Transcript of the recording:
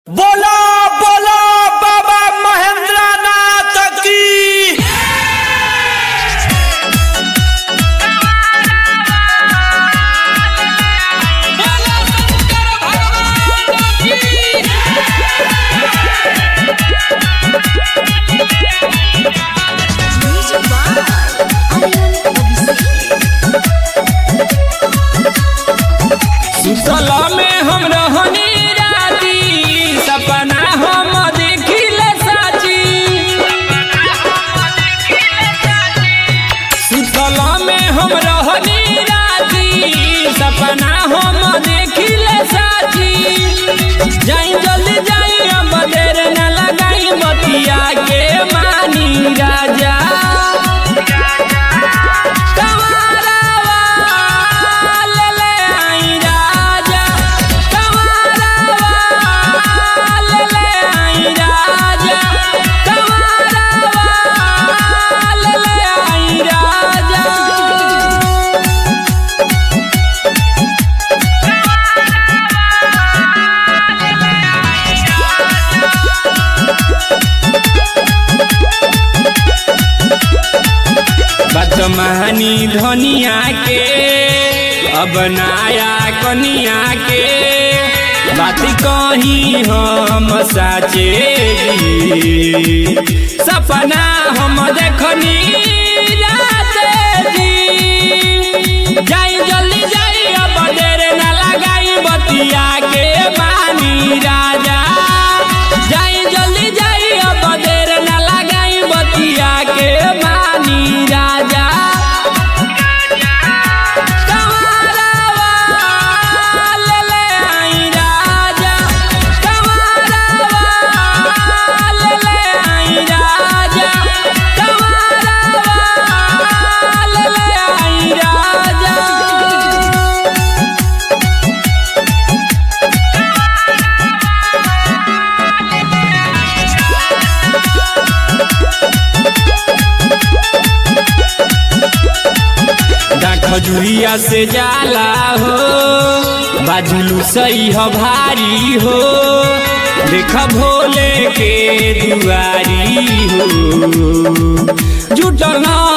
बोलो बोलो बाबा महेंद्र नाथ की Music by Aryan Abhishek. सुतला में हम रहनी राती सपना हम देखिले साची सुतला में हम रहनी राती सपना हम देखिले साची जाई जल्दी जाई अब देर न लगाई बतिया के मानी राजा कमरवा ले ले आई राजा कमरवा ले ले आई राजा कमरवा ले ले आई राजा बदमहनी धनिया के अब नाया कनिया के बात कही हम साचे जी। सपना हम देखनी राते जी जाई जल्दी जाई अब देर न लगाई बतिया के मानी राजा जाई जल्दी जाई अब देर न लगाई बतिया के मानी राजा कमरवा ले ले आई राजा कमरवा ले ले आई राजा कमरवा ले ले आई राजा खजुरिया से जाला हो बाजुलू सही हो भारी हो देख भोले के दुआरी हो जुटल